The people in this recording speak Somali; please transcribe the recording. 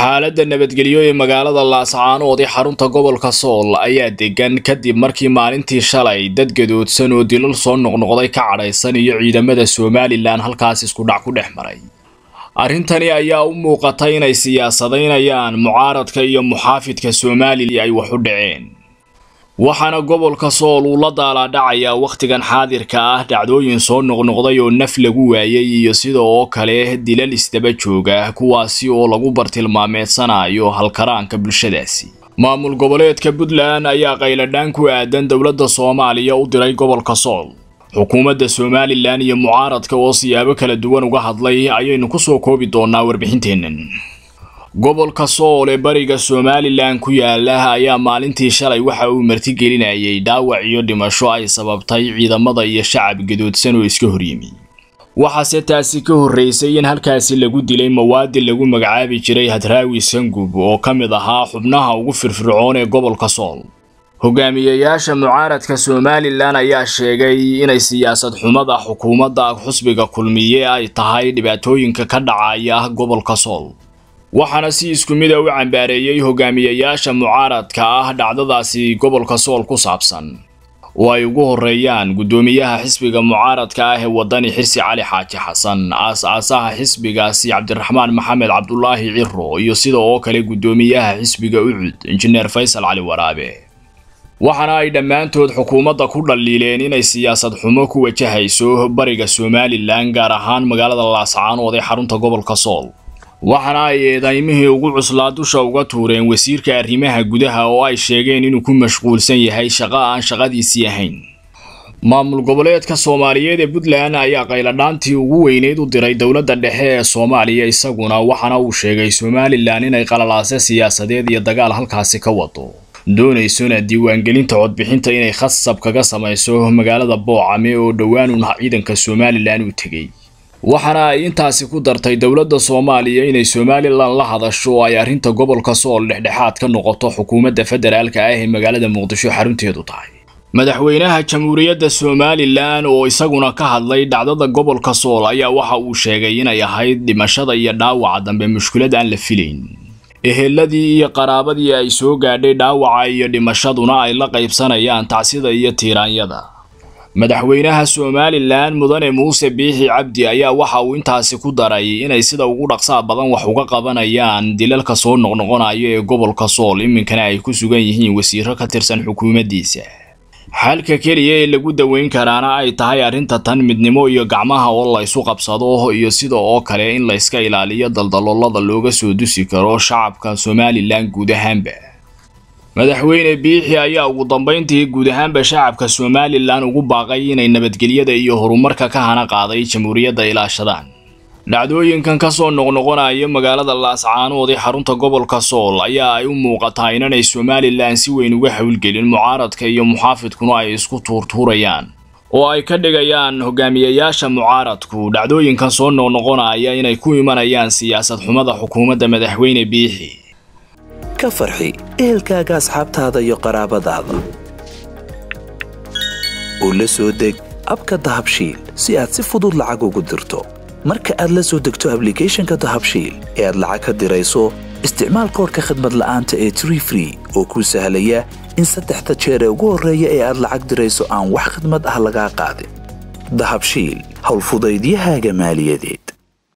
xaaladda nabadgelyo ee magaalada laascaanood ee xarunta gobolka sool ayaa degan kadib markii maalintii shalay dad gadoodsan oo dilal soo noqnoqday ka cadhaysan iyo ciidamada somalilan halkaas isku dhac ku dhex maray arrintani ayaa u muuqatay inay siyaasadaynayaan mucaaradka iyo muxaafidka somalilan ay wax u dhaceen waxaana gobolka sool uu la daalaadhacayaa wakhtigan xaadirka ah dhacdooyin soo noqnoqday oo naf lagu waayay iyo sida oo kale dilal isdaba jooga kuwaasi oo lagu bartilmaameedsanayo halkaraanka bulshadaasi maamul goboleedka puntland ayaa qayladhaan ku aadan dowladda soomaaliya u diray gobolka sool xukuumadda somalilan iyo mucaaradka oo siyaabo kala duwan uga hadlay ayaynu kusoo koobi doonaa warbixinteennan gobolka sool ee bariga somalilan ku yaala ayaa maalintii shalay waxa uu martigelinayay dhaawac iyo dhimasho ay sababtay ciidamada iyo shacab gadoodsan oo iska horyimi waxaase taasi ka horreysay in halkaasi lagu dilay mawaadi lagu magacaabi jiray hadraawi sangub oo ka mid ahaa xubnaha ugu firfircoon ee gobolka sool hogaamiyayaasha mucaaradka somalilan ayaa sheegay inay siyaasad xumada xukuumadda xusbiga kulmiye ay tahay dhibaatooyinka ka dhacaya gobolka sool waxaana si isku mid a u cambaareeyey hogaamiyayaasha mucaaradka ah dhacdadaasi gobolka sool ku saabsan oo ay ugu horeeyaan guddoomiyaha xisbiga mucaaradka ah ee wadani xirsi cali xaaji xasan aas-aasaha xisbigaasi cabdiraxmaan maxamed cabdulaahi ciro iyo sida oo kale guddoomiyaha xisbiga ucud injineer faysal cali waraabe waxaana ay dhammaantood xukuumadda ku dhaliileen inay siyaasad xumo ku wajahayso bariga somalilan gaar ahaan magaalada laascaanood ee xarunta gobolka sool waxaana ay eedaymihii ugu cuslaa dusha uga tuureen wasiirka arrimaha gudaha oo ay sheegeen inuu ku mashquulsan yahay shaqo aan shaqadiisii ahayn maamul goboleedka soomaaliyeed ee puntland ayaa qayladhaantii ugu weyneyd u diray dowladda dhexe ee soomaaliya isaguna waxaana uu sheegay somalilan inay qalalaase siyaasadeed iyo dagaal halkaasi ka wado doonaysona diiwaangelinta codbixinta inay khasab kaga samayso magaalada boocame oo dhowaan ciidanka somalilan uu tegey waxaana ay intaasi ku dartay dowladda soomaaliya inay somalilan la hadasho oo ay arrinta gobolka sool dhexdhexaad ka noqoto xukuumadda federaalka ah ee magaalada muqdisho xarunteedu tahay madaxweynaha jamhuuriyadda somalilan oo isaguna ka hadlay dhacdada gobolka sool ayaa waxa uu sheegay inay ahayd dhimashada iyo dhaawaca dambe mushkilad aan la filayn eheladii iyo qaraabadii ay soo gaadhay dhaawaca iyo dhimashaduna ay la qaybsanayaan tacsida iyo tiiraanyada madaxweynaha somalilan mudane muuse biixi cabdi ayaa waxa uu intaasi ku daray inay sida ugu dhaqsaa badan wax uga qabanayaan dilalka soo noqnoqonayo ee gobolka sool iminkana ay ku sugan yihiin wasiiro ka tirsan xukuumaddiisa xalka keliya ee lagu daweyn karaana ay tahay arrinta tan midnimo iyo gacmaha oo la ysu qabsado iyo sida oo kale in layska ilaaliyo daldaloolada looga soo dusi karo shacabka somalilan guud ahaanba madaxweyne biixi ayaa ugu dambayntii guud ahaanba shacabka somalilan ugu baaqay inay nabadgelyada iyo horumarka ka hana qaaday jamhuuriyadda ilaashadaan dhacdooyinkan ka soo noqnoqonaya magaalada laascaanood ee xarunta gobolka sool ayaa ay u muuqataa inanay somalilan si weyn uga howlgelin mucaaradka iyo muxaafidkuna ay isku tuurtuurayaan oo ay ka dhigayaan hogaamiyayaasha mucaaradku dhacdooyinkan soo noqnoqonaya inay ku imanayaan siyaasad xumada xukuumadda madaxweyne biixi ka farxi ehelkaaga asxaabtaada iyo qaraabadaada oo la soo deg abka dahabshiil si aad si fudud lacag ugu dirto marka aad la soo degto ablicathonka dahabshiil ee aad lacag ka dirayso isticmaal koorka khadmad la'aanta ee tree free oo kuu sahlaya in saddexda jeer ee ugu horreeya ee aad lacag dirayso aan wax khadmad ah lagaa qaadin dahabshiil howlfudaydiyahaaga maaliyadeed